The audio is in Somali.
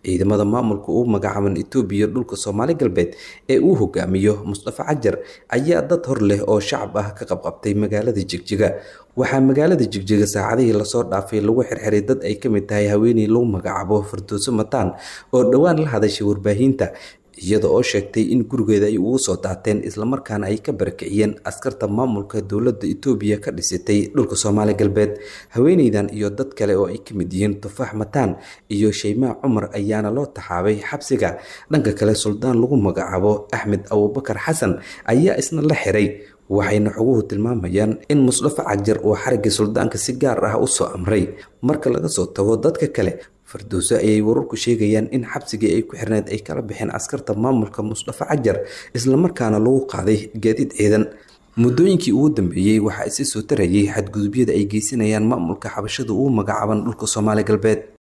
ciidamada maamulka uu magacaaban etoobiya dhulka soomaali galbeed ee uu hogaamiyo mustafa cajar ayaa dad hor leh oo shacab ah ka qabqabtay magaalada jigjiga waxaa magaalada jigjiga saacadihii lasoo dhaafay lagu xirxiray dad ay ka mid tahay haweeney lagu magacaabo firdowso mataan oo dhowaan la hadashay warbaahinta iyada oo sheegtay in gurigeeda ay ugu soo daateen islamarkaana ay ka barakiciyeen askarta maamulka dowladda etoobiya ka dhisatay dhulka soomaali galbeed haweeneydan iyo dad kale oo ay ka mid yihiin tufaax mataan iyo shaymaa cumar ayaana loo taxaabay xabsiga dhanka kale suldaan lagu magacaabo axmed abubakar xasan ayaa isna la xiray waxayna xoguhu tilmaamayaan in musdafa cajar uu xarigii suldaanka si gaar ah usoo amray marka laga soo tago dadka kale firdowso ayay wararku sheegayaan in xabsigii ay ku xirneed ay kala baxeen askarta maamulka mustafa cajar islamarkaana lagu qaaday gaadiid ciidan muddooyinkii ugu dambeeyey waxaa isi soo tarayay xadgudubyada ay geysanayaan maamulka xabashada uu magacaaban dhulka soomaali galbeed